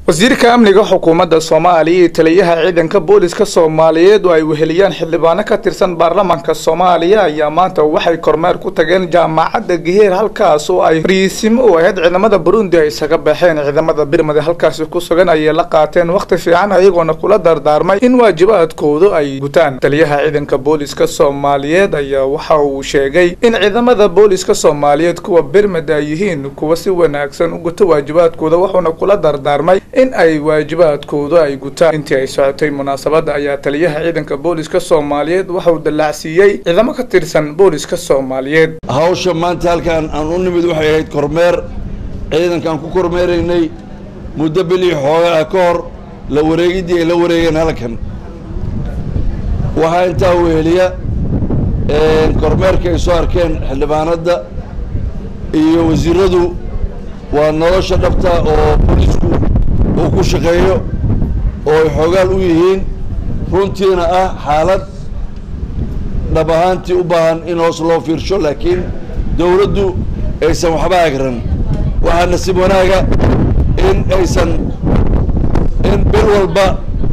wasiirka amniga xukuumadda soomaaliya iyo taliyaha ciidanka booliska soomaaliyeed oo ay weheliyaan xildhibaano ka tirsan baarlamaanka soomaaliya ayaa maanta waxay kormeer ku tageen jaamacadda geheer halkaas oo ay fariisimo u ahayd ciidamada burundi ay isaga baxeen ciidamada birmade halkaasi ku sugan ayay la qaateen wakhti fiican ayagoona kula dardaarmay in waajibaadkoodu ay gutaan taliyaha ciidanka booliska soomaaliyeed ayaa waxa uu sheegay in ciidamada booliska soomaaliyeed kuwa birmade ay yihiin kuwa si wanaagsan u guta waajibaadkooda wuxuuna kula dardaarmay in ay waajibaadkooda ay gutaan intii ay socotay munaasabadda ayaa taliyaha ciidanka booliska soomaaliyeed waxauu dallaacsiiyey ciidamo ka tirsan booliska soomaaliyeed hawsha maanta halkaan aan u nimid waxay ahayd kormeer ciidankaan ku kormeeraynay muddo bilii xoogaa ah ka hor la wareegiddii ay la wareegeen halkan waxaa intaa weheliya kormeerka ay soo arkeen xildhibaanadda iyo wasiiradu waa nolosha dhabta oo boolisku uu ku shaqeeyo oo ay xoogaal u yihiin runtiina ah xaalad dhab ahaantii u baahan in hoos loo fiirsho laakiin dawladdu aysan waxba agran waxaa nasiib wanaaga in aysan in bil walba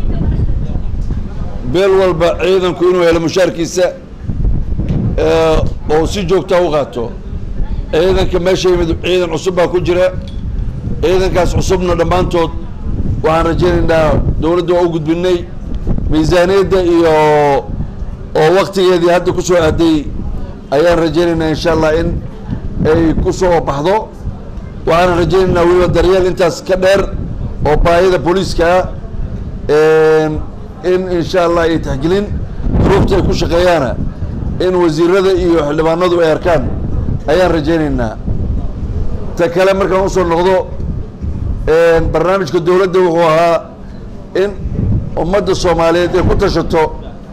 bil walba ciidanku inuu helo mushaarkiisa oo si joogtaa u qaato ciidanka meesha yimid ciidan cusub baa ku jira ciidankaas cusubna dhammaantood waxaan rajaynaynaa dawladda waa u gudbinay miisaaniyadda iyo oo waktigeedii hadda ku soo aaday ayaan rajaynaynaa insha allah in ay ku soo baxdo waxaan rajaynaynaa weliba daryeel intaas ka dheer oo baahida booliiskaa in insha allah ay taxgelin duruufta ay ku shaqeeyaana in wasiirada iyo xildhibaanadu ay arkaan ayaan rajaynaynaa ta kale markaan usoo noqdo barnaamijka dawladda wuxuu ahaa in ummadda soomaaliyeed ay ku tashato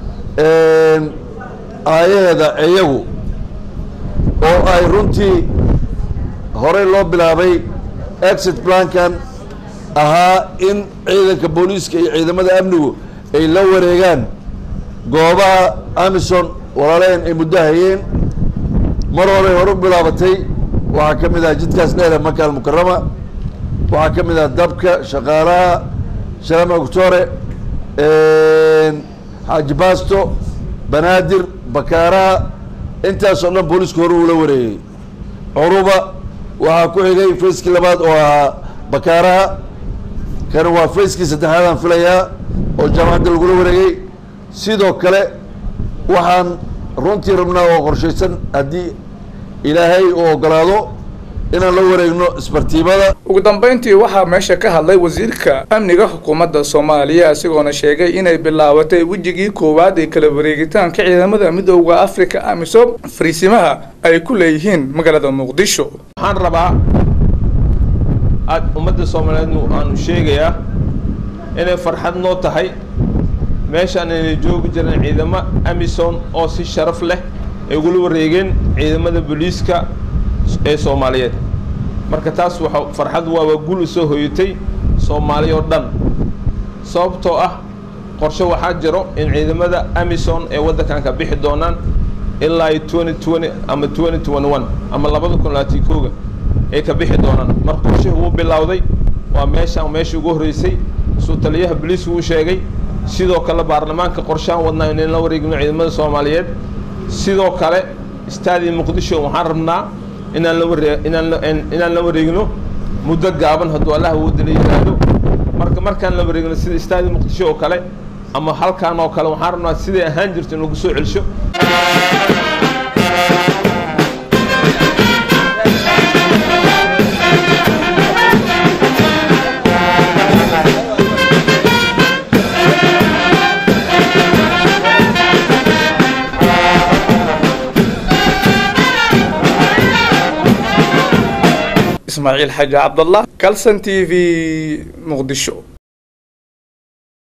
aayaheeda iyagu oo ay runtii horey loo bilaabay exit plankan ahaa in ciidanka booliiska iyo ciidamada amnigu ay la wareegaan goobaha amison walaalehen ay muddo hayeen mar horey hore u bilaabatay waxaa ka mid ah jidkaas dheere maka almukarama waxaa ka mid ah dabka shaqaalaha shalama octore xaaji baasto banaadir bakaaraha intaasoo dhan booliisku hore uula wareegay curuba waxaa ku xigay fayskii labaad oo ahaa bakaaraha kani waa fayskii saddexaadaan filayaa oo jaamacadda lagula wareegay sidoo kale waxaan runtii rabnaa oo qorshaysan haddii ilaahay uu ogolaado inaan la wareegno isbartiibada ugu dambayntii waxaa meesha ka hadlay wasiirka amniga xukuumadda soomaaliya isagoona sheegay inay bilaabatay wejigii koowaad ee kala wareegitaanka ciidamada midooda africa amisom fariisimaha ay ku leeyihiin magaalada muqdisho waxaan rabaa aad ummadda soomaaliyeednu aanu sheegayaa inay farxad noo tahay meeshaan inay joogi jireen ciidamo amison oo si sharaf leh ay ugula wareegeen ciidamada booliiska ee soomaaliyeed marka taas waxa farxad waa waa gul usoo hoyatay soomaali oo dhan sababtoo ah qorshe waxaa jiro in ciidamada amison ee waddankan ka bixi doonaan ilaa iyo twenty twenty ama twenty twenty one ama labada kun labaatan kooga ay ka bixi doonaan mar qorshihi wuu bilowday waa meeshaan meeshii ugu horreysay suu taliyaha boliisku uu sheegay sidoo kale baarlamaanka qorshahan wadnaa inayn la wareegino ciidamada soomaaliyeed sidoo kale istaadii muqdisho waxaan rabnaa inaan la waree inaan inaan la wareegno muddo gaaban hadduu allah awoodda la yidhaahdo marka markaan la wareegno sida istaadii muqdisho oo kale ama halkaan oo kale waxaan rabnaa siday ahaan jirto in lagu soo celsho ismaaciil xaaji cabdallah calson t v muqdisho